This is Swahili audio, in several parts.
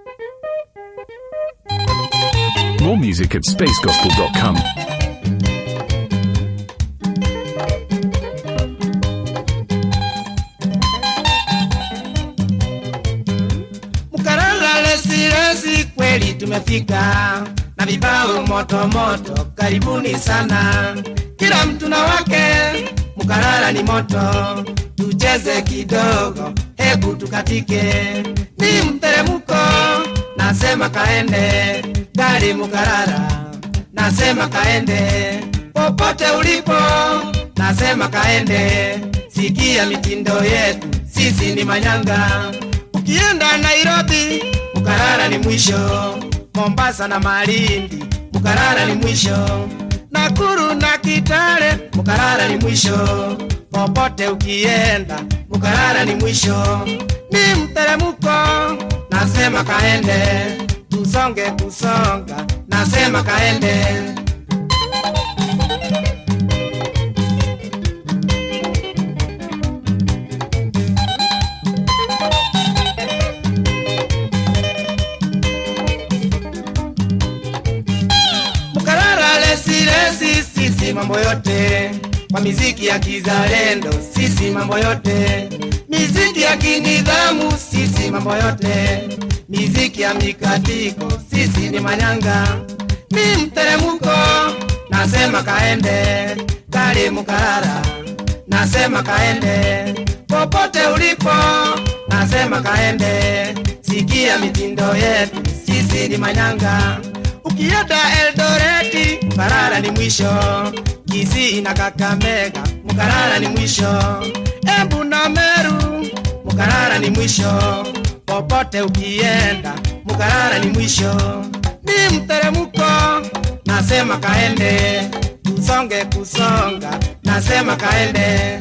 More music at spacegospel.com. Mkarara lesi lesi, kweli tumefika na vibao moto moto, karibuni sana. Kila mtu na wake, Mkarara ni moto, tucheze kidogo, hebu tukatike. Ni mteremko, nasema kaende, gari Mkarara, nasema kaende, popote ulipo, nasema kaende, sikia mitindo yetu, sisi ni manyanga. Ukienda Nairobi, Mkarara ni mwisho. Mombasa na Malindi, Mkarara ni mwisho. Nakuru na Kitale, Mkarara ni mwisho. Popote ukienda, Mkarara ni mwisho. Ni mteremko, nasema kaende, tusonge kusonga, nasema kaende. Mkarara lesi lesi, sisi mambo yote kwa miziki ya kizalendo, sisi mambo yote, miziki ya kinidhamu, sisi mambo yote, miziki ya mikatiko, sisi ni manyanga, ni mteremko, nasema kaende, kale Mkarara, nasema kaende, popote ulipo, nasema kaende, sikia mitindo yetu, sisi ni manyanga Ukienda Eldoreti, Mkarara ni mwisho. Kisii na Kakamega, Mkarara ni mwisho. Embu na Meru, Mkarara ni mwisho. Popote ukienda, Mkarara ni mwisho. Ni mteremko, nasema kaende, tusonge kusonga, nasema kaende.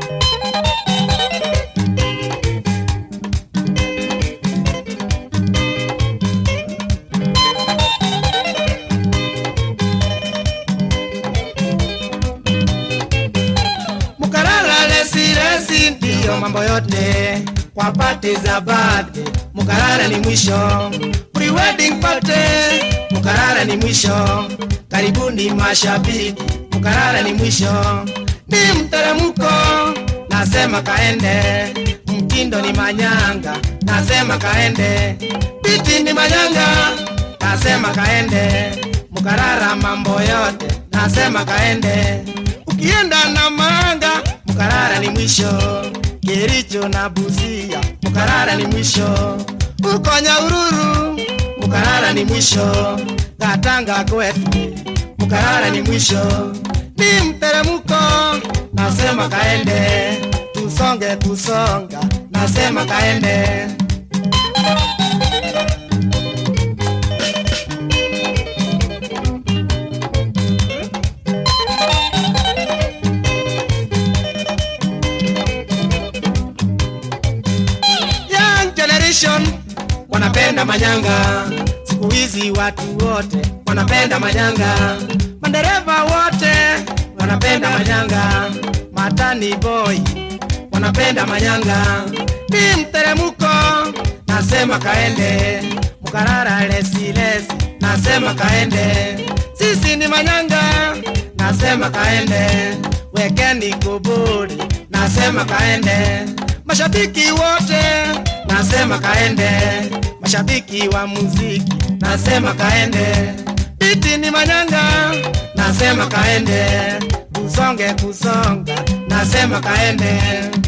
Mkarara lesi lesi, ndiyo mambo yote kwa pati za birthday. Mkarara ni mwisho, pre-wedding party. Mkarara ni mwisho, karibuni mashabiki. Mkarara ni mwisho, ni mteremko, nasema kaende. Mtindo ni manyanga, nasema kaende. Biti ni manyanga, nasema kaende. Mkarara mambo yote, nasema kaende. Ukienda na manga, Mkarara ni mwisho. Kericho na Busia, Mkarara ni mwisho. Uko Nyahururu, Mkarara ni mwisho. Katanga kwetu, Mkarara ni mwisho. Ni mteremko, nasema kaende. Tusonge kusonga, nasema kaende. Young generation wanapenda manyanga, siku hizi watu wote wanapenda manyanga, madereva wote wanapenda manyanga, matani boy wanapenda manyanga, ni mteremko, nasema kaende, Mkarara lesi lesi, nasema kaende, sisi ni manyanga, nasema kaende, wekeni kuburi, nasema kaende, mashabiki wote nasema kaende, mashabiki wa muziki nasema kaende, biti ni manyanga nasema kaende, kusonge kusonga nasema kaende.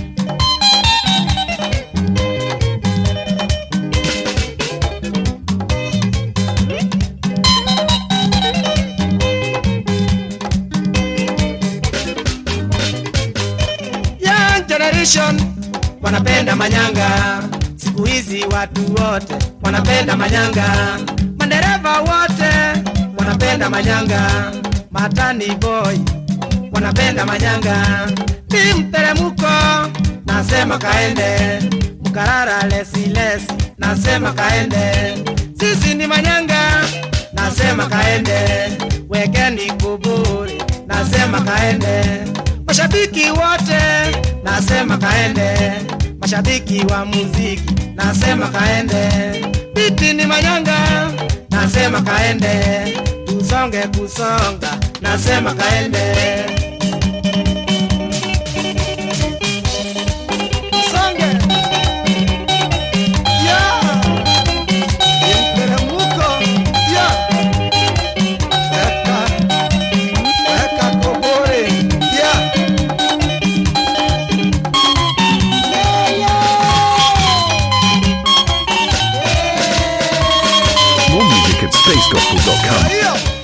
Young generation wanapenda manyanga, siku hizi watu wote wanapenda manyanga, madereva wote wanapenda manyanga, matani boy wanapenda manyanga, ni mteremko, nasema kaende, Mkarara lesi lesi, nasema kaende, sisi ni manyanga, nasema kaende, wekeni kuburi, nasema kaende, mashabiki wote nasema kaende, mashabiki wa muziki nasema kaende, biti ni manyanga nasema kaende tusonge kusonga nasema kaende songe yeah. Ni mteremko yeah. weka weka kobore yeah. More music at spacegospel.com. Hiyo.